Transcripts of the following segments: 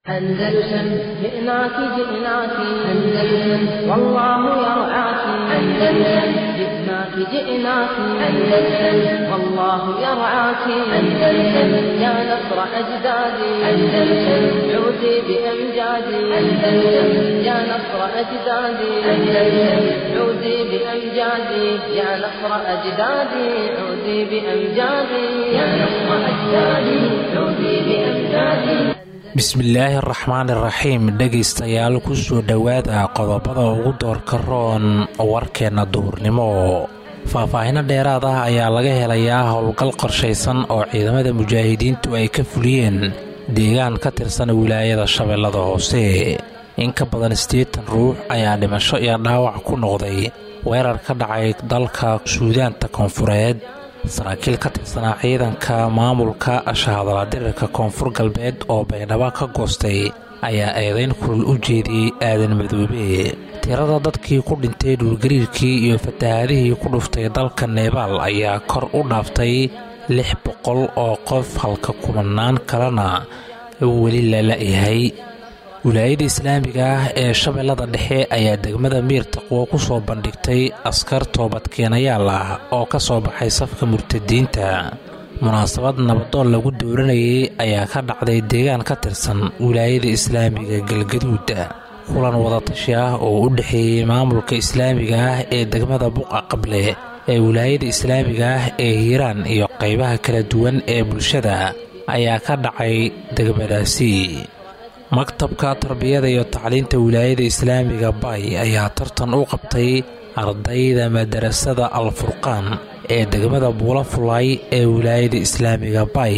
أندلسن جئناك جئناك أندلسن والله يرعاك أندلسن جئناك جئناك أندلسن والله يرعاك أندلسن يا نصر أجدادي أندلسن عودي بأمجادي أندلسن يا نصر أجدادي أندلسن عودي بأمجادي يا نصر أجدادي عودي بأمجادي يا نصر أجدادي عودي بأمجادي bismillaahi araxmaan iraxiim dhegaystayaal kusoo dhowaada qodobada ugu doorka roon warkeenna duhurnimo faahfaahino dheeraad ah ayaa laga helayaa howlgal qorshaysan oo ciidamada mujaahidiintu ay ka fuliyeen deegaan ka tirsan wilaayada shabeellada hoose in ka badan siddeetan ruux ayaa dhimasho iyo dhaawac ku noqday weerar ka dhacay dalka suudaanta koonfureed saraakiil ka tirsanaa ciidanka maamulka shahadaladirirka koonfur galbeed oo baydhabo ka goostay ayaa eedayn kulul u jeediyey aadan madoobe tirada dadkii ku dhintay dhulgariirkii iyo fatahaadihii ku dhuftay dalka nebaal ayaa kor u dhaaftay lix boqol oo qof halka kumanaan kalena weli lala-yahay wilaayada islaamiga ah ee shabeellada dhexe ayaa degmada miir taqwo ku soo bandhigtay askar toobadkeenayaal ah oo ka soo baxay safka murtadiinta munaasabad nabadoon lagu dooranayay ayaa ka dhacday deegaan ka tirsan wilaayada islaamiga galgaduud kulan wadatashi ah oo u dhexeeyey maamulka islaamiga ah ee degmada buqa qable ee wilaayada islaamiga ah ee hiiraan iyo qaybaha kala duwan ee bulshada ayaa ka dhacay degmadaasi maktabka tarbiyada iyo tacliinta wilaayada islaamiga bay ayaa tartan u qabtay ardayda madarasada al furqaan ee degmada buula fulay ee wilaayada islaamiga bay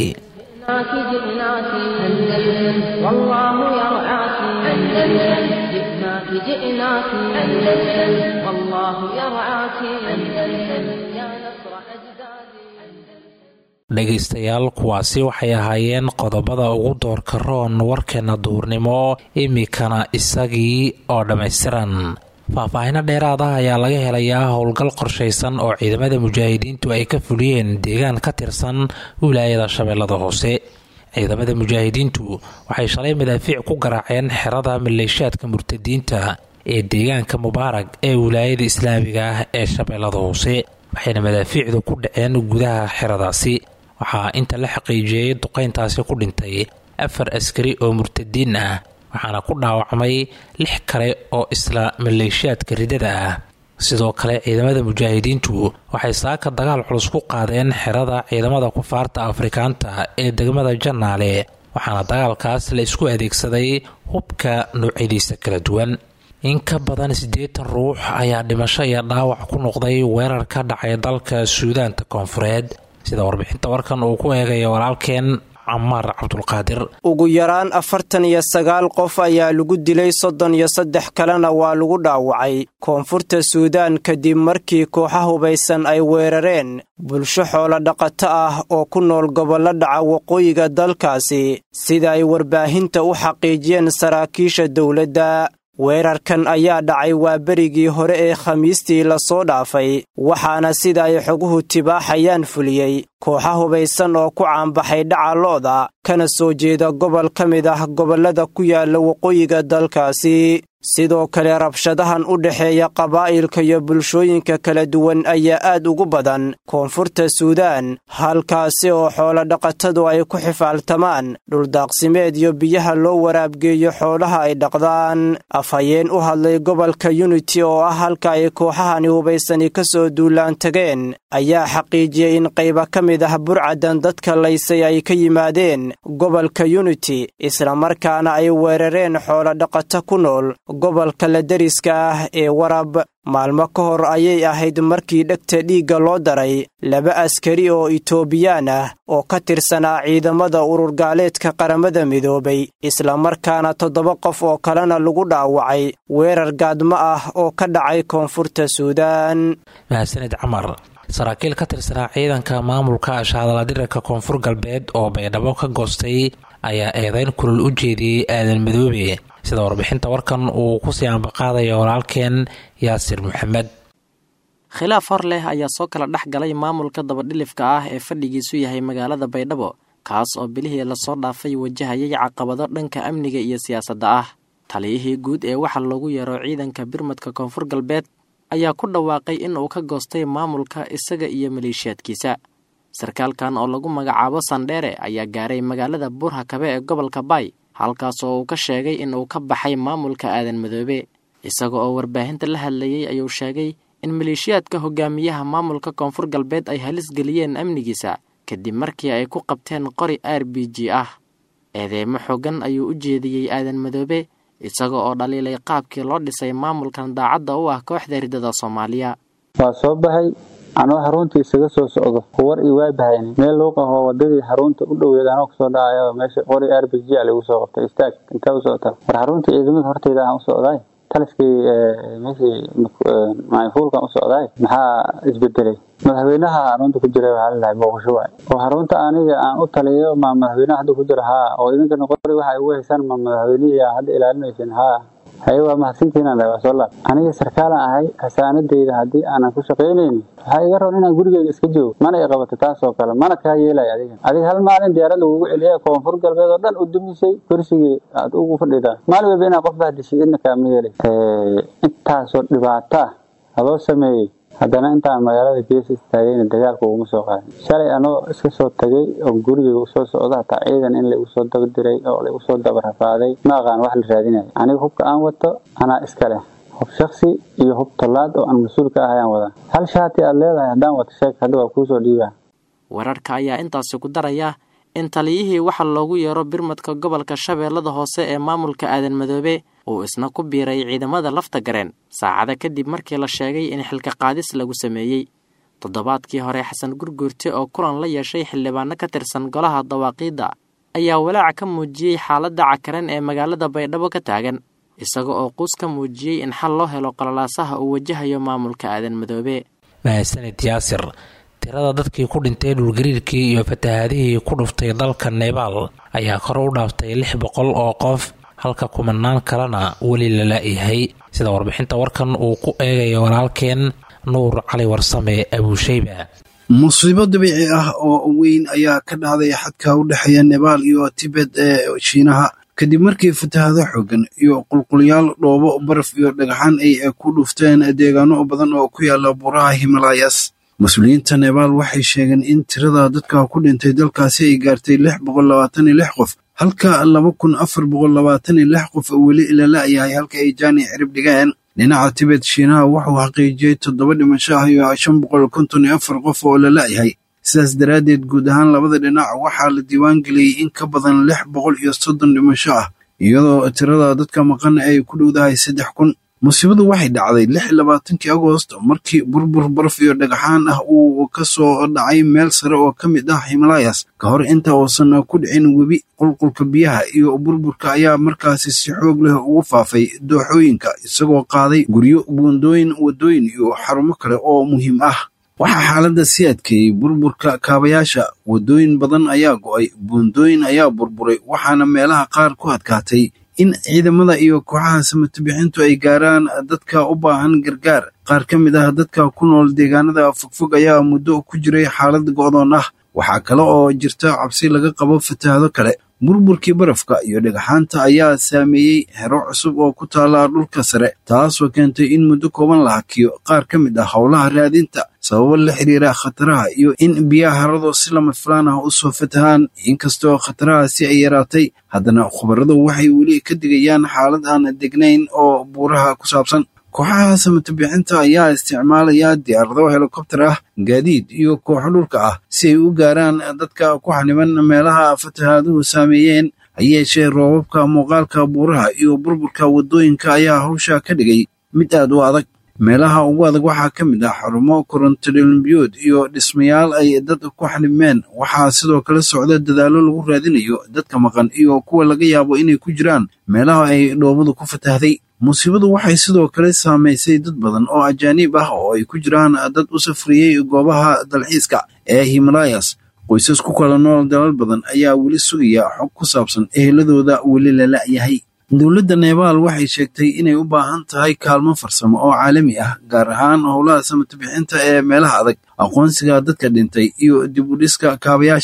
dhegaystayaal kuwaasi waxay ahaayeen qodobada ugu doorka roon warkeenna duurnimo imikana isagii oo dhammaystiran faahfaahino dheeraad ah ayaa laga helayaa howlgal qorshaysan oo ciidamada mujaahidiintu ay ka fuliyeen deegaan ka tirsan wilaayada shabeellada hoose ciidamada mujaahidiintu waxay shalay madaafiic ku garaaceen xerada maleeshaadka murtadiinta ee deegaanka mubaarag ee wilaayada islaamiga ah ee shabeellada hoose waxayna madaafiicdu ku dhaceen gudaha xeradaasi waxaa inta la xaqiijiyey duqayntaasi ku dhintay afar askari oo murtadiin ah waxaana ku dhaawacmay lix kale oo isla maleeshiyaadka ridada ah sidoo kale ciidamada mujaahidiintu waxay saaka dagaal culus ku qaadeen xerada ciidamada kufaarta afrikaanta ee degmada jannaale waxaana dagaalkaas la isku adeegsaday hubka noocyadiisa kala duwan in ka badan siddeetan ruux ayaa dhimasho iyo dhaawac ku noqday weerar ka dhacay dalka suudaanta koonfureed sida warbixinta warkan uu ku eegaya walaalkeen camaar cabdulqaadir ugu yaraan afartan iyo sagaal qof ayaa lagu dilay soddon iyo saddex kalena waa lagu dhaawacay koonfurta suudaan kadib markii kooxa hubaysan ay weerareen bulsho xoolo dhaqato ah oo ku nool gobollo dhaca waqooyiga dalkaasi sida ay warbaahinta u xaqiijiyeen saraakiisha dowladda weerarkan ayaa dhacay waa berigii hore ee khamiistii lasoo dhaafay waxaana sida ay xoguhu tibaaxayaan fuliyey kooxa hubaysan oo ku caanbaxay dhaca lo'da kana soo jeeda gobol ka mid ah gobollada ku yaala waqooyiga dalkaasi sidoo kale rabshadahan u dhexeeya qabaa'ilka iyo bulshooyinka kala duwan ayaa aad ugu badan koonfurta suudaan halkaasi oo xoolodhaqatadu ay ku xifaaltamaan dhuldaaqsimeed iyo biyaha loo waraabgeeyo xoolaha ay dhaqdaan afhayeen u hadlay gobolka yuniti oo ah halka ay kooxahani hubaysani ka soo duulaan tageen ayaa xaqiijiyey in qayba ka mid ah burcadan dadka laysay ay ka yimaadeen gobolka yuniti islamarkaana ay weerareen xoolodhaqato ku nool gobolka la deriska ah ee warab maalmo ka hor ayay ahayd markii dhegta dhiigga loo daray laba askari oo itoobiyaan ah oo ka tirsanaa ciidamada ururgaaleedka qaramada midoobay islamarkaana toddoba qof oo kalena lagu dhaawacay weerar gaadmo ah oo ka dhacay koonfurta suudaan mahadsanid camar saraakiil ka tirsanaa ciidanka maamulka shahadaladirirka koonfur galbeed oo baydhabo ka goostay ayaa eedayn kulul u jeediyey aadan madoobe sida warbixinta warkan uu kusii ambaqaadaya walaalkeen yaasir maxamed khilaaf hor leh ayaa soo kala dhex galay maamulka dabadhilifka ah ee fadhigiisu yahay magaalada baydhabo kaas oo bilihii lasoo dhaafay wajahayay caqabado dhanka amniga iyo siyaasadda ah taliyihii guud ee waxa loogu yeero ciidanka birmadka koonfur galbeed ayaa ku dhawaaqay in uu ka goostay maamulka isaga iyo maleeshiyaadkiisa sarkaalkan oo lagu magacaabo sandheere ayaa gaaray magaalada buurhakabe ee gobolka baay halkaas oo uu ka sheegay in uu ka baxay maamulka aadan madoobe isaga oo warbaahinta la hadlayey ayuu sheegay in maleeshiyaadka hogaamiyaha maamulka koonfur galbeed ay halis geliyeen amnigiisa kadib markii ay ku qabteen qori r b g ah eedeemo xoogan ayuu u jeediyey aadan madoobe isaga oo dhaliilay qaabkii loo dhisay maamulkan daacadda u ah kooxda ridada soomaaliya waa soo baxay anoo xaruntii isaga soo socdo war ii waabahayn meel luuq ah oo wadadii xarunta u dhoweed anoo kasoo dhacayo meesha qori r b g a lagu soo qabtay istaag intee u socota war xaruntii ciidamada horteyda aan u socdaay taliskii meeshii maayfuulkan u socdaay maxaa isbedelay madaxweynaha xarunta ku jira waxaa lalahay booqasho waay oo xarunta aniga aan u taliyo ma madaxweynaha hadda ku jira haa oo idinkana qori waxa ugu haysaan ma madaxweynihii hadda ilaalinaysin haa haye waa mahadsantiinaan waa soo laab aniga sarkaalan ahay hasaanadeyda haddii aanan ku shaqaynaynin waxaa iga roon inaan gurigeyga iska joogo mana i qabato taas oo kale mana kaa yeelaya adiga adiga hal maalin diyaarad lagugu celiya koonfur galbeed oo dhan u dumisay kursigii aad ugu fadhidaa maalin walba inaad qof bahdishay idna kaama yeelay intaasoo dhibaato ah adoo sameeyey haddana intaan magaalada gees istaagayna dagaalka uguma soo qaadin shalay anoo iska soo tagay oo gurigeyga usoo socda hataa ciidan in laigu soo dabadiray oo laigu soo dabarafaaday ma aqaan wax la raadinayo aniga hubka aan wato anaa iska leh hub shaksi iyo hub tallaad oo aan mas-uul ka ahayaan wadaa hal shaati aad leedahay haddaan wato sheeg hadda waa kuusoo dhiibaa wararka ayaa intaasi ku daraya in taliyihii waxa loogu yeero birmadka gobolka shabeellada hoose ee maamulka aadan madoobe uu isna ku biiray ciidamada lafta gareen saacada kadib markii la sheegay in xilka qaadis lagu sameeyey toddobaadkii hore xasan gurguurte oo kulan la yeeshay xildhibaano ka tirsan golaha dawaaqiidda ayaa walaaca ka muujiyey xaaladda cakaran ee magaalada baydhabo ka taagan isaga oo quus ka muujiyey in xal loo helo qalalaasaha uu wajahayo maamulka aadan madoobe mahadsanid yaasir tirada dadkii ku dhintay dhulgariirkii iyo fatahaadihii ku dhuftay dalka nebaal ayaa kor u dhaaftay lix boqol oo qof halka kumanaan kalena weli la la-yahay sida warbixinta warkan uu ku eegayo walaalkeen nuur cali warsame abuusheyba musiibo dabiici ah oo weyn ayaa ka dhacday xadka u dhexeeya nebaal iyo tibet ee shiinaha kadib markii fatahaado xoogan iyo qulqulyaal dhoobo baraf iyo dhagaxaan ay ku dhufteen deegaano badan oo ku yaala buuraha himalayas mas-uuliyiinta nebaal waxay sheegeen in tirada dadka ku dhintay dalkaasi ay gaartay lix boqol labaatan iyo lix qof halka laba kun afar boqol labaatan iyo lix qof weli lala-yahay halka ay jaani cirib dhigeen dhinaca tibet shiinaha wuxuu xaqiijiyey toddoba dhimasho ah iyo shan boqol konton iyo afar qof oo lala-yahay sidaas daraaddeed guud ahaan labada dhinac waxaa la diiwaan geliyey in ka badan lix boqol iyo soddon dhimasho ah iyadoo tirada dadka maqan ay ku dhowdahay saddex kun musiibadu waxay dhacday lix iyo labaatankii agost markii burbur baraf iyo dhagaxaan ah uu ka soo dhacay meel sare oo ka mid ah himalayas ka hor inta uusan ku dhicin webi qulqulka biyaha iyo burburka ayaa markaasi si xoog leh ugu faafay dooxooyinka isagoo qaaday guryo buundooyin waddooyin iyo xarumo kale oo muhiim ah waxaa xaaladda sii adkeeyey burburka kaabayaasha waddooyin badan ayaa go'ay buundooyin ayaa burburay waxaana meelaha qaar ku adkaatay in ciidamada iyo kooxaha samatobixintu ay gaaraan dadka u baahan gargaar qaar ka mid ah dadka ku nool deegaanada fogfog ayaa muddo ku jiray xaalad go'doon ah waxaa kale oo jirta cabsi laga qabo fatahaado kale burburkii barafka iyo dhagaxaanta ayaa saameeyey xero cusub oo ku taala dhulka sare taasoo keentay in muddo kooban la hakiyo qaar ka mid ah howlaha raadinta sababo la xiriira khataraha iyo in biyaha haradu si lama filaan ah u soo fatahaan inkastoo khatarahaasi ay yaraatay haddana khubaradu waxay weli ka digayaan xaalad aan degnayn oo buuraha ku saabsan kooxaha samatobixinta ayaa isticmaalaya diyaarado helikobtar ah gaadiid iyo kooxo dhulka ah si ay u gaaraan dadka ku xaniban meelaha fatahaaduhu saameeyeen ha yeeshee roobabka muuqaalka buuraha iyo burburka waddooyinka ayaa hawsha ka dhigay mid aad u adag meelaha ugu adag waxaa ka mid ah xarumo korontodhilmbiyood iyo dhismayaal ay dad ku xanibmeen waxaa sidoo kale socda dadaallo lagu raadinayo dadka maqan iyo kuwa laga yaabo inay ku jiraan meelaha ay dhoobadu ku fatahday musiibadu waxay sidoo kale saamaysay dad badan oo ajaaniib ah oo ay ku jiraan dad u safriyey goobaha dalxiiska ee himalayas qoysas ku kala nool dalal badan ayaa weli sugaya xog ku saabsan eheladooda weli la la'yahay dowladda nebaal waxay sheegtay inay u baahan tahay kaalmo farsamo oo caalami ah gaar ahaan howlaha samatobixinta ee meelaha adag aqoonsiga dadka dhintay iyo dib u dhiska kaabayaasha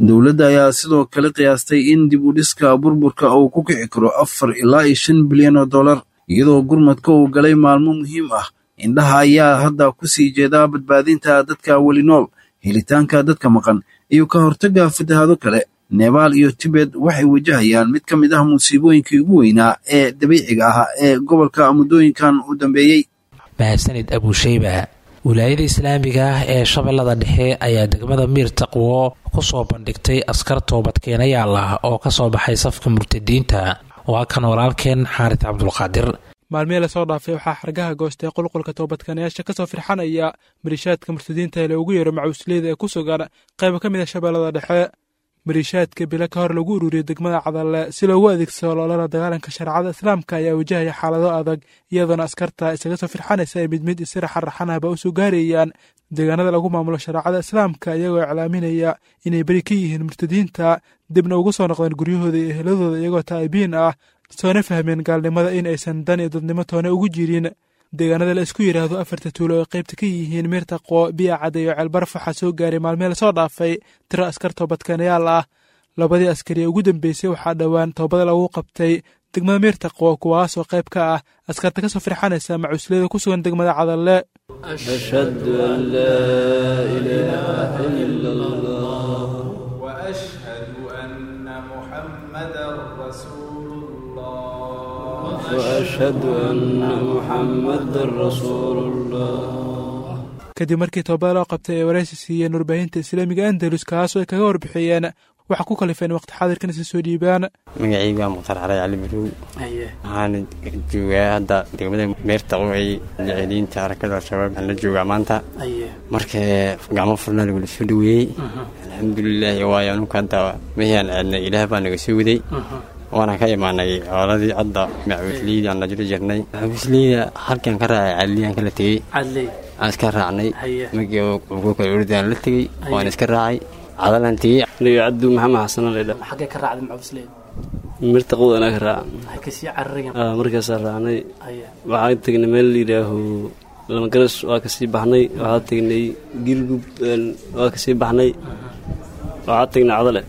dowladda ayaa sidoo kale qiyaastay in dib u dhiska burburka uu ku kici karo afar ilaa iyo shan bilyan oo dollar iyadoo gurmadka uu galay maalmo muhiim ah indhaha ayaa hadda ku sii jeedaa badbaadinta dadka weli nool helitaanka dadka maqan iyo ka hortagga fatahaado kale nebaal iyo tibet waxay wajahayaan mid ka mid ah musiibooyinkii ugu weynaa ee dabiiciga ah ee gobolka muddooyinkan u dambeeyey mahadsanid abusheyba wilaayada islaamiga ah ee shabeellada dhexe ayaa degmada miir taqwo ku soo bandhigtay askar toobadkeenayaal ah oo ka soo baxay safka murtadiinta waa kan walaalkeen xaarid cabdulqaadir maalmihii lasoo dhaafay waxaa xargaha goostay qulqulka toobadkanayaasha kasoo firxanaya maliishaadka murtadiinta ee loogu yeero macuusleyda ee ku sugan qayba ka mid a shabeellada dhexe maliishaadka bilo ka hor lagu ururiyey degmada cadalle si loogu adeegsado loolana dagaalanka shareecada islaamka ayaa wajahaya xaalado adag iyadoona askarta isaga soo firxanaysa ay mid mid isira xarraxanahba u soo gaarayaan deegaanada lagu maamulo shareecada islaamka iyagoo iclaaminaya inay beri ka yihiin murtadiinta dibna ugu soo noqdeen guryahooda iyo eheladooda iyagoo taa'ibiin ah soona fahmeen gaalnimada in aysan dan iyo dadnimo toone ugu jirin deegaanada la isku yidhaahdo afarta tuulo oo qaybta ka yihiin miirtaqo biya cadde iyo ceelbaraf waxaa soo gaaray maalmihii lasoo dhaafay tiro askar toobadkeenayaal ah labadii askari ee ugu dambeysay waxaa dhowaan toobada lagu qabtay degmada miirtaqo kuwaasoo qayb ka ah askarta ka soo firxanaysa macuusliyada ku sugan degmada cadalle kadib markii toobada loo qabtay ay waraysi siiyeen warbaahinta islaamiga andalus kaasoo ay kaga warbixiyeen waxaa ku kalifeen waqti xaadirkan isa soo dhiibaan magacayga waa mukhtaar calay cali baruw waxaana joogaa hadda degmada meertaqo ay jeceliinta harakada al-shabaab aan la joogaa maanta marka gacmo furna lagula soo dhaweeyey alxamdulilaahi waayo anugu hadda mehiaan ceednay ilaah baa naga soo waday waana ka imaanay hooladii hadda macuusliyadii aan la jiro jirnay macuusliyada halkan ka raacay cadliyaan kala tegey aan iska raacnay magii ugu kala ordaan la tegey waan iska raacay cadalaan tegey cabdu maxamed xasan ledha xagee ka raacday macuusliyad mirta qowd anaa ka raaca kasii cararayan markaasaa raacnay waxaan tegnay meel layidhaaho lamagaras waa kasii baxnay waxaa tegnay gilgub waa kasii baxnay waxaa tegnay cadale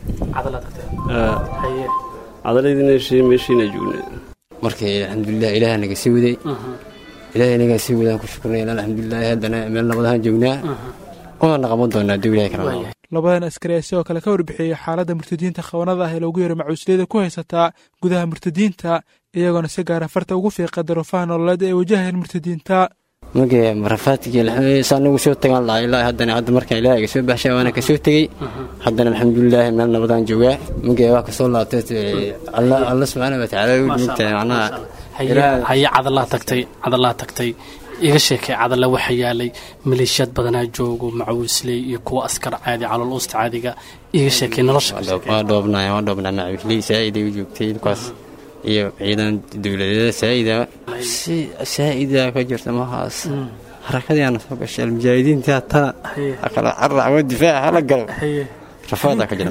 cadaladina meeshiina joognay markii alxamdulilah ilaah naga sii waday ilaahay nagaa sii wadaan ku shukurnay alxamdulilahi haddana meel nabadahaan joognaa waana qaban doonaa duu ilahay kala labadan askari ee sidoo kale ka warbixiyey xaaladda murtadiinta khawanada ah ee loogu yeero macuusliyada ku haysataa gudaha murtadiinta iyagoona si gaara farta ugu fiiqa daruufaha nololeed ee wajahayeen murtadiinta markii marafaadkii saanagu soo tagaan lahaa ilaa haddana hadda markaan ilaah iga soo baxshay waana kasoo tegey haddana alxamdulilaahi meel nabadaan joogaa markii waa kasoo laabtay alla subxaana watacaala u joogtahay macnaha haye cadalaa tagtay cadalaa tagtay iga sheekay cadalle waxa yaalay maleeshiyaad badanaa joogo macawisley iyo kuwa askar caadi calool uusta caadiga iga sheekay nolosha waa dhoobnay waa dhoobnaa macawisley saa'iday u joogtay ilkaas iyo ciidan dowladeeda saa'ida si saa'ida ka jirta mahaas harakadii aana soo gashay almujaahidiinta tana kala carrac waa difaaca hala galo rafaadaa ka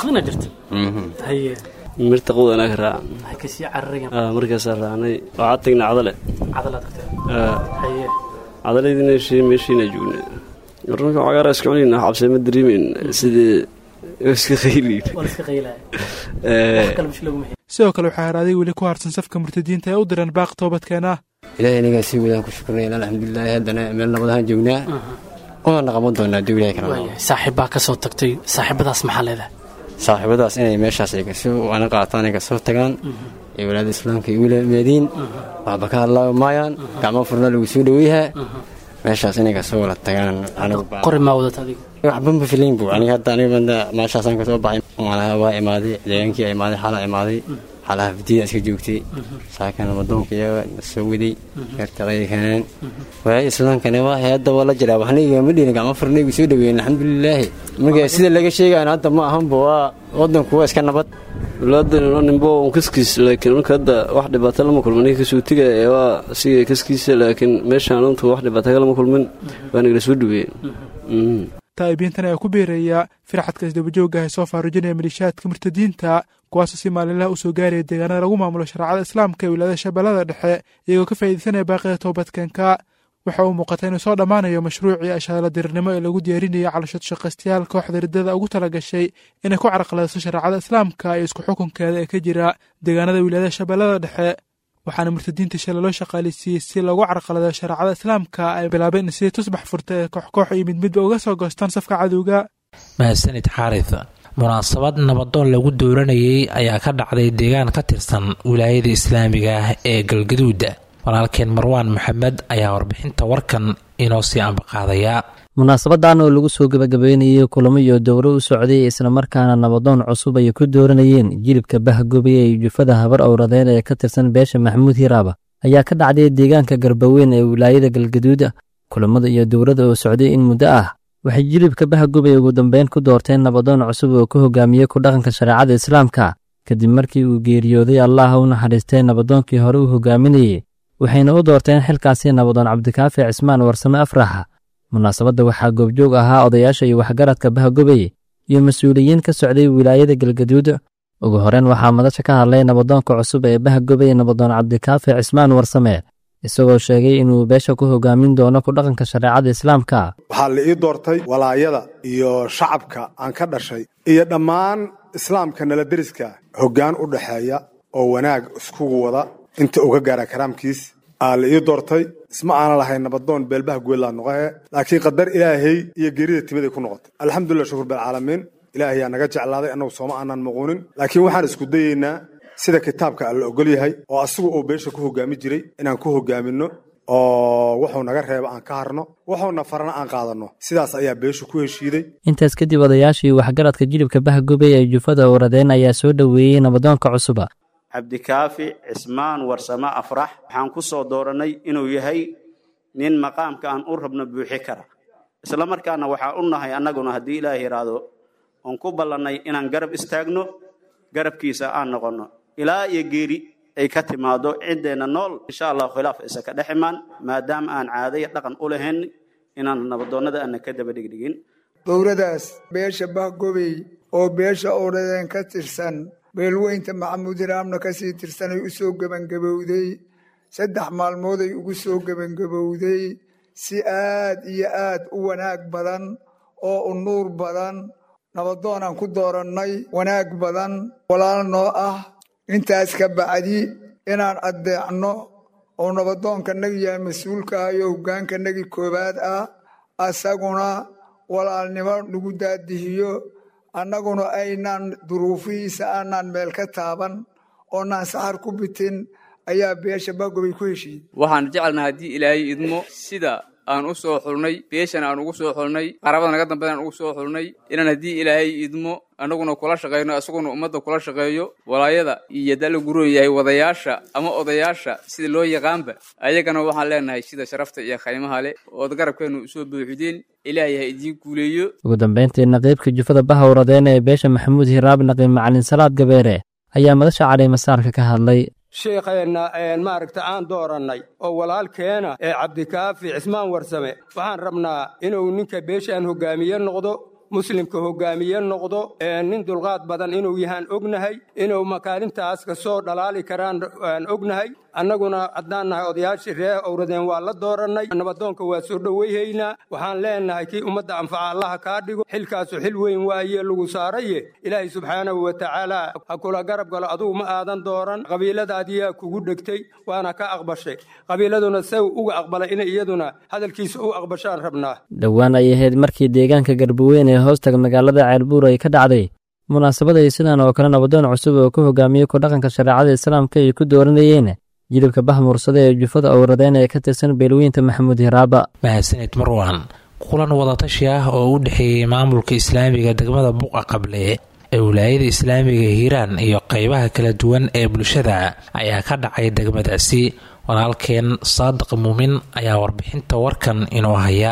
jirta mirta qowd anaa ka raaca kasii cararayan markaasaa raacnay waxaa tegnay cadale cadaladina meeshiina joognay marmarka cagaara iska cunayna xabse ma dareemeyn sidii iska qayliin sidoo kale waxaa haraaday weli ku harsan safka murtadiinta ee u diran baaq toobadkeena ilaahay nagaa sii wadaan ku shukurnay alxamdulilaahi haddana meel nabadahaan joognaa waana qaban doonaa duu ilahay kala saaxiibbaa ka soo tagtay saaxiibadaas maxaa leedahay saaxiibadaas inay meeshaas ay kasoo ana qaataan ay kasoo tagaan ee walaada islaamka ay wila maadiin waxba ka hadlaabi maayaan gacmo furna lagu soo dhaweeyahaa meeshaas inay kasoo wala tagaan qori maa wadata adiga waxba ma filayn bu aniga hadda aniga meeshaasaan kasoo baxay malaha waa imaaday deegaankii imaaday xala imaaday xalaha fidiyada iska joogtay saakan wadoonka iyaga soo waday eertaqay keeneen waaya islaamkani waa hadda waa la jiraa waxna igama dhihin gacmo furna igu soo dhaweeyeen alxamdulilaahi marka sida laga sheegayan hadda ma ahanba waa wadanku waa iska nabad walaadana nimbo un kaskiis laakiin marka hadda wax dhibaato lama kulmin ninka kasoo tegaya ee waa siga kaskiisa laakiin meeshaan untu wax dhibaato kalama kulmin waa nagala soo dhaweeyeen taa'ibiintan ayaa ku beeraya firxadka isdabajooga ee soo faarujinaya maliishaadka murtadiinta kuwaasoo si maalinlaha u soo gaaraya deegaanada lagu maamulo shareecada islaamka ee wilaayada shabeellada dhexe iyagoo ka faa'iidaysanaya baaqida toobadkeenka waxa uu muuqata inuu soo dhammaanayo mashruucii ashaaladirirnimo ee lagu diyaarinayo calashad shaqaystayaal kooxda riddada ugu tala gashay inay ku carqaladiso shareecada islaamka iyo isku xukunkeeda ee ka jira deegaanada wilaayada shabeellada dhexe waxaana murtadiinta shalay loo shaqaaleysiiyey si loogu carqalado shareecada islaamka ay bilaabeen sidii tusbax furta ee koox koox iyo mid midba uga soo goostaan safka cadowga mahadsanid xaaris munaasabad nabadoon lagu dooranayey ayaa ka dhacday deegaan ka tirsan wilaayada islaamiga ah ee galgaduud walaalkeen marwaan maxamed ayaa warbixinta warkan inoo sii ambaqaadaya munaasabadan oo lagu soo gebagabeynayey kulamo iyo dowro u socday islamarkaana nabadoon cusub ay ku dooranayeen jilibka bahgobaya iyo jufada habar owradeen ee ka tirsan beesha maxamuud hiraaba ayaa ka dhacday deegaanka garbaweyn ee wilaayada galgaduud kulamada iyo dowrada oo socday in muddo ah waxay jilibka bahgobay ugu dambeyn ku doorteen nabadoon cusub oo ku hogaamiyey ku dhaqanka shareecada islaamka kadib markii uu geeriyooday allah u naxariistay nabadoonkii hore u hogaaminayey waxayna u doorteen xilkaasi nabadoon cabdikaafi cismaan warsame afraxa munaasabadda waxaa goobjoog ahaa odayaasha iyo waxgaradka bahgobey iyo mas-uuliyiin ka socday wilaayada galgaduud ugu horeyn waxaa madasha ka hadlay nabadoonka cusub ee bahgobey nabadoon cabdikaafi cismaan warsame isagoo sheegay inuu beesha ku hogaamin doono ku dhaqanka shareecada islaamka waxaa la ii doortay walaayada iyo shacabka aan ka dhashay iyo dhammaan islaamka nala deriska hoggaan u dhaxeeya oo wanaag iskugu wada inta uga gaara karaamkiis aa la ii doortay isma aanan lahayn nabadoon beelbaha goodlaa noqohe laakiin qadar ilaahay iyo geerida timaday ku noqotay alxamdulilah shukur bilcaalamiin ilaahay yaa naga jeclaaday annagu sooma aanan muquunin laakiin waxaan isku dayeynaa sida kitaabka alla ogol yahay oo asigu uu beesha ku hogaami jiray inaan ku hogaaminno oo wuxuu naga reebo aan ka harno wuxuuna farana aan qaadanno sidaas ayaa beeshu ku heshiiday intaas kadib odayaashii waxgaradka jilibka bahgobey ee jufada owradeen ayaa soo dhoweeyey nabadoonka cusuba cabdikaafi cismaan warsame afrax waxaan ku soo doorannay inuu yahay nin maqaamka aan u rabno buuxi kara isla markaana waxaan u nahay annaguna haddii ilaah yidhaahdo oon ku ballannay inaan garab istaagno garabkiisa aan noqonno ilaa iyo geeri ay ka timaado ciddeenna nool insha allahu khilaaf isa ka dhex imaan maadaama aan caadaya dhaqan u lahayn inaan nabadoonnada aanna ka daba dhigdhigin dowladaas beesha bahgobey oo beesha owradeen ka tirsan beelweynta maxamuud iraamna kasii tirsanay u soo gebangabowday saddex maalmooday ugu soo gebangabowday si aad iyo aad u wanaag badan oo u nuur badan nabadoonaan ku doorannay wanaag badan walaal noo ah intaas ka bacdi inaan addeecno oo nabadoonkanagi yahay mas-uulkaayo hoggaankanagi koowaad ah asaguna walaalnimo nagu daadihiyo annaguna aynaan duruufihiisa aanaan meel ka taaban oonaan saxar ku bitin ayaa beesha baagobay ku heshiiyey waxaan jecelnaha haddii ilaahay idmo sida aan u soo xulnay beeshana aan ugu soo xulnay qarabada naga dambeyn aan ugu soo xulnay inaan haddii ilaahay idmo annaguna kula shaqayno isaguna ummadda kula shaqeeyo walaayada iyo dala guroon yahay wadayaasha ama odayaasha sida loo yaqaanba ayagana waxaan leenahay sida sharafta iyo khaymaha leh ood garabkeenu usoo buuxdeen ilaahay ha idiin guuleeyo ugu dambayntii naqiibka jufada bahawradeen ee beesha maxamuud hiraab naqiib macalin salaad gabeere ayaa madasha cadhay masaarka ka hadlay sheekheenna maaragta aan doorannay oo walaalkeena ee cabdikaafi cismaan warsame waxaan rabnaa inuu ninka beeshaan hoggaamiye noqdo muslimka hoggaamiye noqdo nin dulqaad badan inuu yahaan ognahay inuu makaalintaas ka soo dhalaali karaan aan ognahay annaguna haddaan nahay odayaashii ree owradeen waa la doorannay nabadoonka waa soo dhoweyhaynaa waxaan leenahay kii ummadda anfaca allaha kaa dhigo xilkaasu xil weyn waaye lagu saaraye ilaahay subxaanahu wa tacaala ha kula garab galo adugu ma aadan dooran qabiiladaadiyaa kugu dhegtay waana ka aqbashay qabiiladuna saw uga aqbalay inay iyaduna hadalkiisa u aqbashaan rabnaa dhowaan ay ahayd markii deegaanka garbaweyn ee hoostaga magaalada ceelbuur ay ka dhacday munaasabad ay sidan oo kale nabadoon cusub oo ku hogaamiyey ku dhaqanka shareecada islaamka ay ku dooranayeen jilibka bahmursada ee jufada owradeen ee ka tirsan beelweynta maxamuud hiraaba mahadsanid marwan kulan wadatashi ah oo u dhexeeyey maamulka islaamiga degmada buqa qable ee wilaayada islaamiga hiiraan iyo qeybaha kala duwan ee bulshada ayaa ka dhacay degmadaasi walaalkeen saadiq muumin ayaa warbixinta warkan inoo haya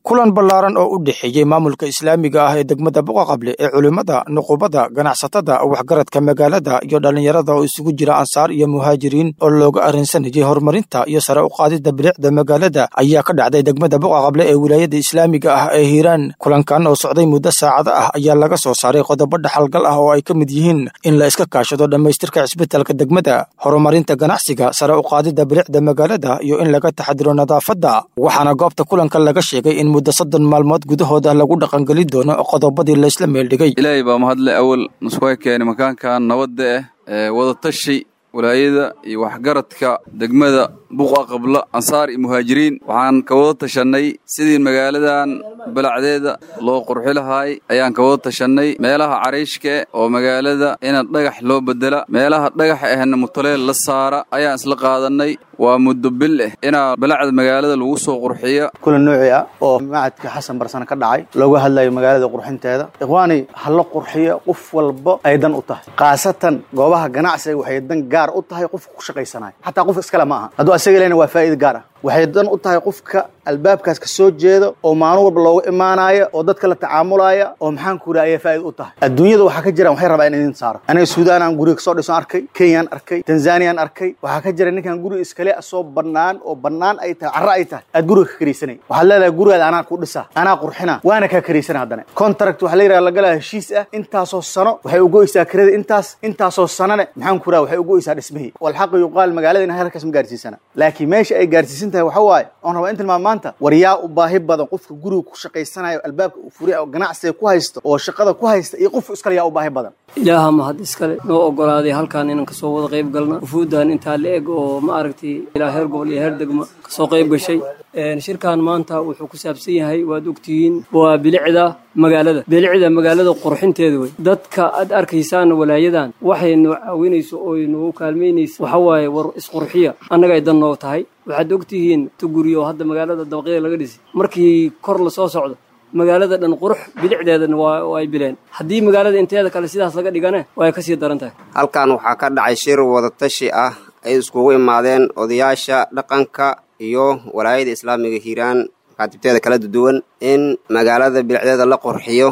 kulan ballaaran oo u dhexeeyey maamulka islaamiga ah ee degmada buqaqable ee culimmada nuqubada ganacsatada waxgaradka magaalada iyo dhallinyarada oo isugu jira ansaar iyo muhaajiriin oo looga arrinsanayay horumarinta iyo sare u qaadidda bilicda magaalada ayaa ka dhacday degmada buqaqable ee wilaayada islaamiga ah ee hiiraan kulankan oo socday muddo saacado ah ayaa laga soo saaray qodobo dhaxalgal ah oo ay ka mid yihiin in la iska kaashado dhammaystirka cisbitalka degmada horumarinta ganacsiga sare u qaadidda bilicda magaalada iyo in laga taxadiro nadaafadda waxaana goobta kulanka laga sheegay in muddo soddon maalmood gudahooda lagu dhaqangelin doono qodobadii laysla meeldhigay ilaahay baa mahadle awal nuswaa keenay makaankan nabadda ah ee wadatashi walaayada iyo waxgaradka degmada buqa qabla ansaar iyo muhaajiriin waxaan ka wada tashannay sidii magaaladan balacdeeda loo qurxi lahaay ayaan ka wada tashannay meelaha cariishkae oo magaalada ina dhagax loo bedela meelaha dhagaxa ahna mutuleel la saara ayaan isla qaadannay waa muddo bil ah inaa balacda magaalada lagu soo qurxiyo kulan nooci ah oo macadka xasan barsane ka dhacay looga hadlayo magaalada qurxinteeda ikhwaani ha la qurxiyo qof walba ay dan u tahay khaasatan goobaha ganacsiga waxay dan gaar u tahay qofka ku shaqaysanaya xataa qof iskale ma aha hadduu asaga lehna waa faa'iida gaar ah waxay dan u tahay qofka albaabkaas ka soo jeeda oo maalin walba looga imaanaya oo dadka la tacaamulaya oo maxaan ku yidhaha ayay faa'iida u tahay adduunyada waxaa ka jiraan waxay rabaa in idin saaro aniga suudaan aan guriga kasoo dhiso arkay kenyaan arkay tanzaniyaan arkay waxaa ka jira ninkan guriga iskale soo bannaan oo bannaan ay tahay carro ay tahay aad guriga ka karaysanay waxaad leedahay gurigaada anaa ku dhisa anaa qurxina waana kaa karaysana haddana contract waxaa la yidhaha lagalaa heshiis ah intaasoo sano waxay ugoysaa kirada intaas intaasoo sanone maxaan ku yidhaha waxay ugoysaa dhismihii walxaqi yuqaal magaalada in halkaas ma gaarsiisana laakiin meesha ay gaarsiisan tahay waxa waaye oon rabaa in tilmaam maanta war yaa u baahi badan qofka guriga ku shaqaysanayo albaabka uu furiya oo ganacsiga ku haysto oo shaqada ku haysta iyo qof iskale yaa u baahi badan ilaaha mahad iskale noo ogolaaday halkaan inaan kasoo wada qayb galna ufuudan intaa la eg oo ma aragtay ilaa heer gobol iyo heer degmo kasoo qayb gashay shirkan maanta wuxuu ku saabsan yahay waad ogtihiin waa bilicda magaalada bilicda magaalada qurxinteeda wey dadka aad arkaysaan walaayadan waxay noo caawinayso oo noogu kaalmaynaysa waxa waaye war isqurxiya annaga ay dan noo tahay waxaad ogtihiin tuguri oo hadda magaalada dabaqyada laga dhisay markii kor lasoo socdo magaalada dhan qurux bilicdeedana waa ay bileen haddii magaalada inteeda kale sidaas laga dhigane waa ay kasii daran tahay halkan waxaa ka dhacay shir wadatashi ah ay iskugu imaadeen odayaasha dhaqanka iyo walaayada islaamiga hiiraan makaatibteeda kala duwan in magaalada bilicdeeda la qurxiyo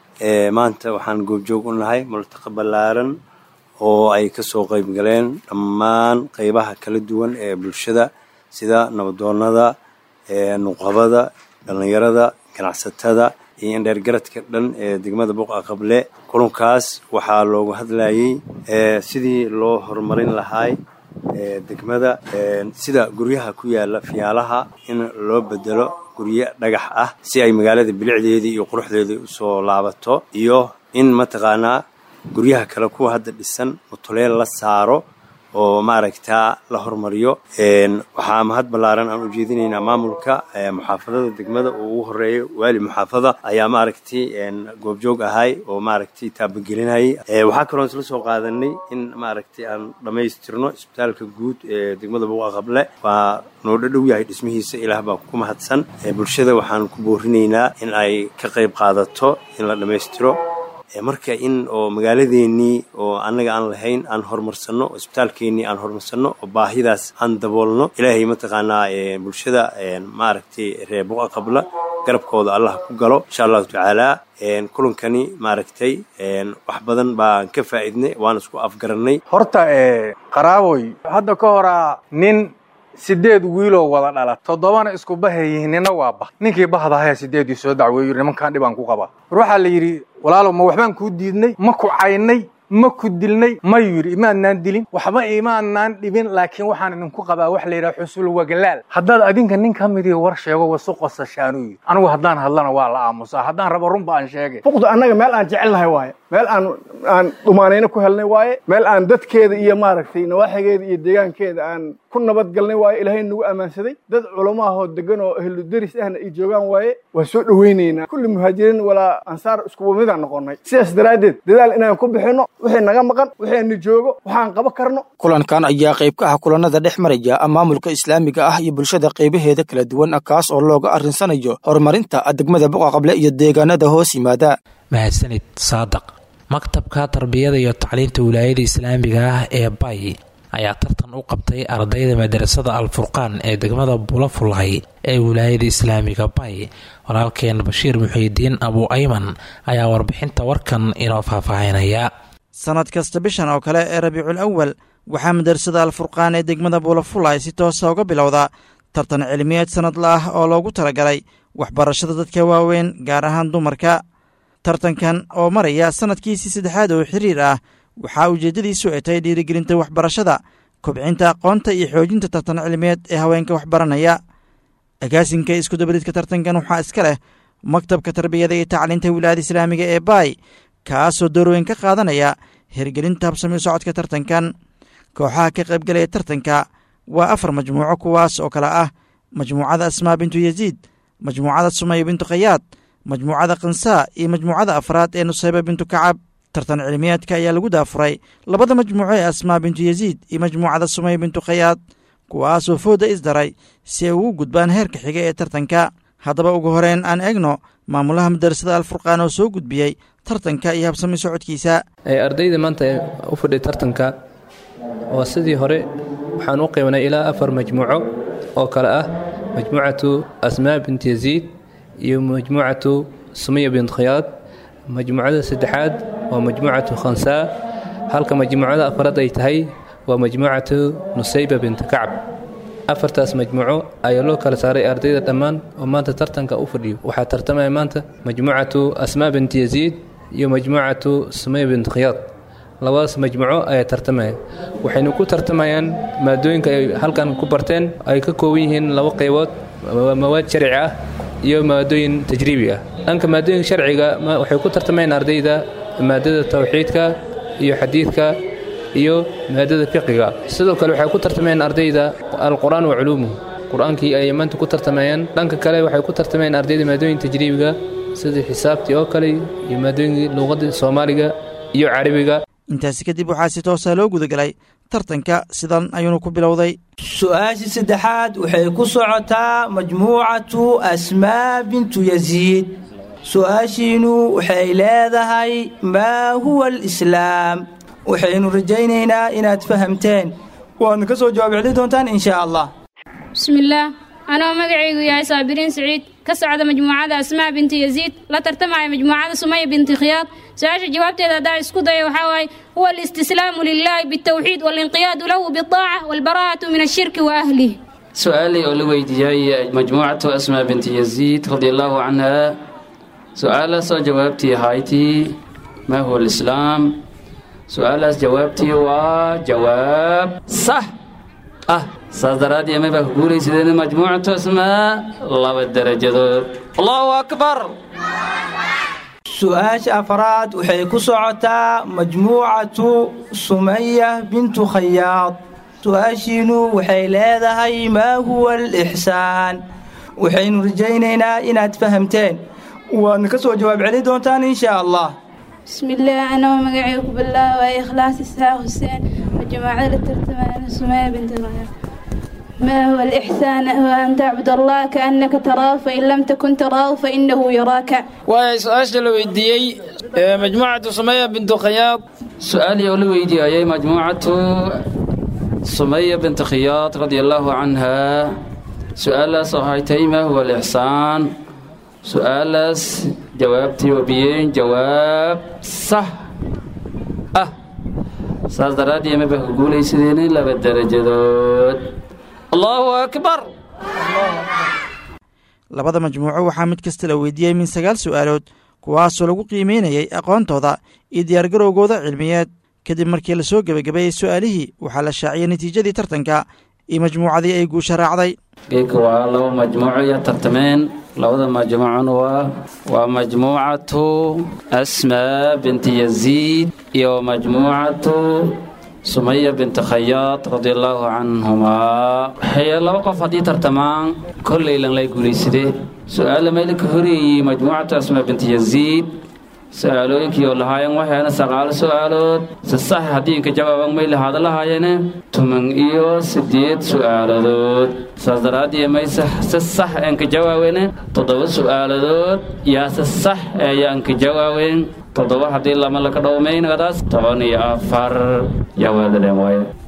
maanta waxaan goobjoog u nahay multaqa ballaaran oo ay ka soo qayb galeen dhammaan qaybaha kala duwan ee bulshada sida nabadoonnada nuqabada dhallinyarada ganacsatada iyo indheergaradka dhan ee degmada buqa qable kulankaas waxaa loogu hadlayay sidii loo horumarin lahaay degmada sida guryaha ku yaala fiyaalaha in loo bedelo guryo dhagax ah si ay magaalada bilicdeedii iyo quruxdeedii usoo laabato iyo in mataqaanaa guryaha kale kuwa hadda dhisan mutuleel la saaro oo maaragtaa la hormariyo waxaa mahad ballaaran aan ujeedinaynaa maamulka muxaafadada degmada oo ugu horeeya waali muxaafada ayaa maaragtay goobjoog ahay oo maaragtay taabagelinayay waxaa kaloo isla soo qaadanay in maaragtay aan dhammaystirno isbitaalka guud ee degmada buqa qable waa noo dhadhow yahay dhismihiisa ilaah baa ku mahadsan bulshada waxaan ku boorinaynaa in ay ka qayb qaadato in la dhammaystiro marka in oo magaaladeennii oo annaga aan lahayn aan horumarsanno oo isbitaalkeennii aan horumarsanno oo baahidaas aan daboolno ilaahay mataqaanaa bulshada maaragtay reer buqa qabla garabkooda allah ku galo insha allahu tacaala kulankani maaragtay wax badan baan ka faa'iidnay waan isku afgarannay horta qaraaboy hadda ka horaa nin sideed wiiloo wada dhala toddobana isku bahayihiin nina waa bah ninkii bahdahae sideedii soo dacweeyu nimankan dhibaan ku qabaa war waxaa la yidhi walaalow ma waxbaan kuu diidnay ma ku caynay ma ku dilnay mayuu yidhi imaadnaan dilin waxba imaadnaan dhibin laakiin waxaan idinku qabaa wax la yidhaha xusul wagalaal haddaad adinka nin ka midii war sheego wasu qosashaanuu yidhi anigu haddaan hadlana waa la aamusaa haddaan rabo runba aan sheegay fuqdu annaga meel aan jecelnahay waaye meel aan aan dhumaanayno ku helnay waaye meel aan dadkeeda iyo maaragtay nawaaxigeeda iyo deegaankeeda aan ku nabadgalnay waaye ilaahay nagu ammaansaday dad culamo ahoo degan oo ehlu deris ahna ay joogaan waaye waan soo dhowaynaynaa kulli muhaajiriin walaa ansaar iskuwa midaan noqonnay sidaas daraaddeed dadaal inaan ku bixinno wixii naga maqan wixii joogo waxaan qaban karno kulankan ayaa qayb ka ah kulanada dhex maraya maamulka islaamiga ah iyo bulshada qaybaheeda kala duwan kaas oo looga arrinsanayo horumarinta degmada buqa qable iyo deegaanada hoos yimaada mahadsanid saadaq maktabka tarbiyada iyo tacliinta wilaayada islaamiga ah ee bay ayaa tartan u qabtay ardayda madarasada alfurqaan ee degmada bulafulay ee wilaayada islaamiga bay walaalkeen bashiir muxiidiin abu ayman ayaa warbixinta warkan inoo faahfaahinaya sanad kasta bishan oo kale ee rabiicul awal waxaa madarasada alfurqaan ee degmada buulafulay si toosa uga bilowda tartan cilmiyeed sanadla ah oo loogu talagalay waxbarashada dadka waaweyn gaar ahaan dumarka tartankan oo maraya sanadkiisii saddexaad oo xiriir ah waxaa ujeeddadiisu ay tahay dhiirigelinta waxbarashada kobcinta aqoonta iyo xoojinta tartan cilmiyeed ee haweenka waxbaranaya agaasinka iskudabadidka tartankan waxaa iska leh maktabka tarbiyada iyo tacliinta wilaayada islaamiga ee baay kaasoo doorweyn ka qaadanaya hirgelinta habsami socodka tartankan kooxaha ka qaybgalaya tartanka waa afar majmuuco kuwaas oo kale ah majmuucada asmaa bintu yaziid majmuucada sumaya bintu khayaad majmuucada khansaa iyo majmuucada afraad ee nusayba bintu kacab tartan cilmiyeedka ayaa lagu daafuray labada majmuuco ee asmaa bintu yaziid iyo majmuucada sumaya bintu khayaad kuwaasoo fooda isdaray si ay ugu gudbaan heerka xiga ee tartanka haddaba ugu horeyn aan eegno maamulaha madarasada alfurqaan oo soo gudbiyey tartanka iyo habsami socodkiisa ardayda maanta u fadhiya tartanka waa sidii hore waxaan u qiibnay ilaa afar majmuuco oo kale ah majmuucatu asmaa bint yaziid iyo majmuucatu sumiya bint khiyaad majmuucada saddexaad waa majmuucatu khansaa halka majmuucada afraad ay tahay waa majmuucatu nusayba bint kacb afartaas majmuuco ayaa loo kala saaray ardayda dhammaan oo maanta tartanka u fadhiyo waxaa tartamaya maanta majmuucatu asmaa bint yaziid iyo majmuucatu sumaya bint khiyaad labadaas majmuuco ayaa tartamaya waxaynu ku tartamayaan maadooyinka ay halkan ku barteen ay ka kooban yihiin laba qaybood mawaad sharci ah iyo maadooyin tajriibi ah dhanka maadooyinka sharciga waxay ku tartamayaan ardayda maadada tawxiidka iyo xadiidka iyo maadada fiqiga sidoo kale waxay ku tartamayaan ardayda alqur-aan wa culuumuhu qur-aankii ayay maanta ku tartamayaan dhanka kale waxay ku tartamayaan ardayda maadooyin tajriibiga sida xisaabtii oo kale iyo maadooyinkii luuqada soomaaliga iyo carabiga intaasi kadib waxaa si toosa loo gudagelay tartanka sidan ayuunu ku bilowday su-aashii saddexaad waxay ku socotaa majmuucatu asmaa bintu yaziid su-aashiinu waxay leedahay maa huwa alislaam waxaynu rajaynaynaa inaad fahamteen waadna ka soo jawaab celi doontaan inshaa allah bismillaah anoo magacaygu yahay saabiriin siciid ka socda majmuucada asmaa binti yaziid la tartamaya majmuucada sumaya binti khiyaad su-aasha jawaabteeda haddaa isku daya waxaa waaye huwa alistislaamu lilaahi bitawxiid walinqiyaadu lahu bidaaca walbaraa'atu min ashirki wa ahlih su-aalii oo la weydiiyey majmuucatu asmaa binti yaziid radi allaahu canha su-aalaasoo jawaabtii ahaytii maa huwa alislaam su-aalaas jawaabtii waa jawaab sax ah saas daraadii amay baa ku guulaysadeen majmuucatu asmaa laba darajadood allahu akbar su-aasha afraad waxay ku socotaa majmuucatu sumaya bintu khayaad su-aashiinu waxay leedahay maa huwa alixsaan waxaynu rajaynaynaa inaad fahamteen waadna ka soo jawaab celi doontaan inshaa allah bismillaah anoo magacay ku bilaabaya ikhlaas isxaaq xuseen majmuucada la tartamayana sumaya binti khiyaad ما هو الإحسان هو أن تعبد الله كأنك تراه فإن لم تكن تراه فإنه يراك waay su-aasha la weydiiyey ee majmuucatu sumaya bintu khayaad su-aalii oo la weydiiyayay majmuucatu sumaya bintu khiyaad radia allaahu canha su-aalaas oo haytay maa huwa alixsaan su-aalaas jawaabtii wabiyeen jawaab sax ah saas daraaddii ama baa ku guulaysadeen laba darajadood allahu akbar labada majmuuco waxaa mid kasta la weydiiyey min sagaal su'aalood kuwaasoo lagu qiimeynayay aqoontooda iyo diyaargarowgooda cilmiyeed kadib markii la soo gebagabeeyey su'aalihii waxaa la shaaciyey natiijadii tartanka iyo majmuucadii ay guusha raacday geedka waa laba majmuuco iyo tartameen labada majmuucona waa waa majmuucatu asmaa binti yaziid iyo majmuucatu sumaya binti khayaad radia allaahu canhumaa waxay laba qof haddii tartamaan kolleylan lay guulaysadee su-aalla meeli ka horeeyey majmuucatu asmaa binti yaziid su-aalooyinkii oo lahaayeen waxayna saqaalo su-aalood si sax haddii inka jawaaban may lahaada lahaayeene tuman iyo siddeed su-aaladood saas daraaddii mayse si sax enka jawaawene toddoba su-aaladood yaa si sax eeyaa inka jawaawen toddoba haddii lama laka dhowmaynadaas toban iyo afar yaa waadaleen waaye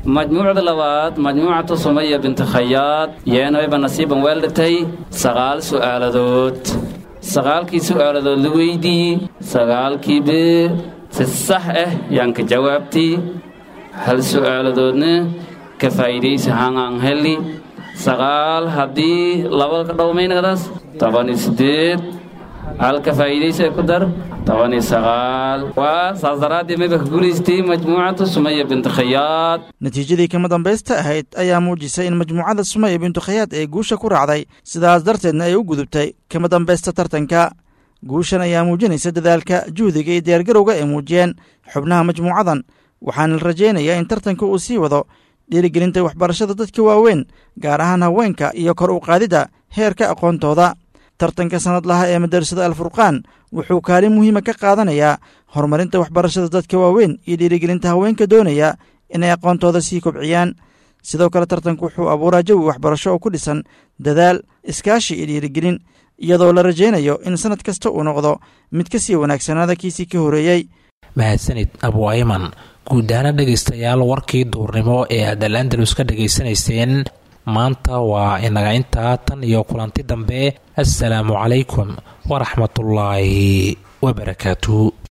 majmuucda labaad majmuucatu sumaya binti khayaad yeenayba nasiiban weeldhatay sagaal su'aaladood sagaalkii su'aaladood la weydii sagaalkiiba si sax ah yaan ka jawaabtay hal su'aaladoodna ka faa'iidaysa hangaan heli sagaal haddii laba ka dhowmaynadaas toban iyo sideed halka faa'iidaysa ku dar toban iyo sagaal waa saas daraaddii mayba ka guulaystay majmuucatu sumaya binti khayaad natiijadii kama dambaysta ahayd ayaa muujisay in majmuucada sumaya bintu khayaad ee guusha ku raacday sidaas darteedna ay u gudubtay kama dambaysta tartanka guushan ayaa muujinaysa dadaalka juhdiga iyo diyaargarowga ay muujiyeen xubnaha majmuucadan waxaana la rajaynayaa in tartanka uu sii wado dhiirigelinta waxbarashada dadka waaweyn gaar ahaan haweenka iyo kor u qaadidda heerka aqoontooda tartanka sannadlaha ee madarasada alfurqaan wuxuu kaalin muhiima ka qaadanayaa horumarinta waxbarashada dadka waaweyn iyo dhiirigelinta haweenka doonaya inay aqoontooda sii kobciyaan sidoo kale tartanku wuxuu abuuraa jawi waxbarasho oo ku dhisan dadaal iskaashi iyo dhiirigelin iyadoo la rajaynayo in sannad kasta uu noqdo mid ka sii wanaagsanaada kiisii ka horeeyey mahadsanid abu ayman guud ahaana dhegaystayaal warkii duurnimo ee aad al andalus ka dhegaysanayseen maanta waa inaga intaa tan iyo kulanti dambe assalaamu calaykum waraxmatullaahi wabarakaatu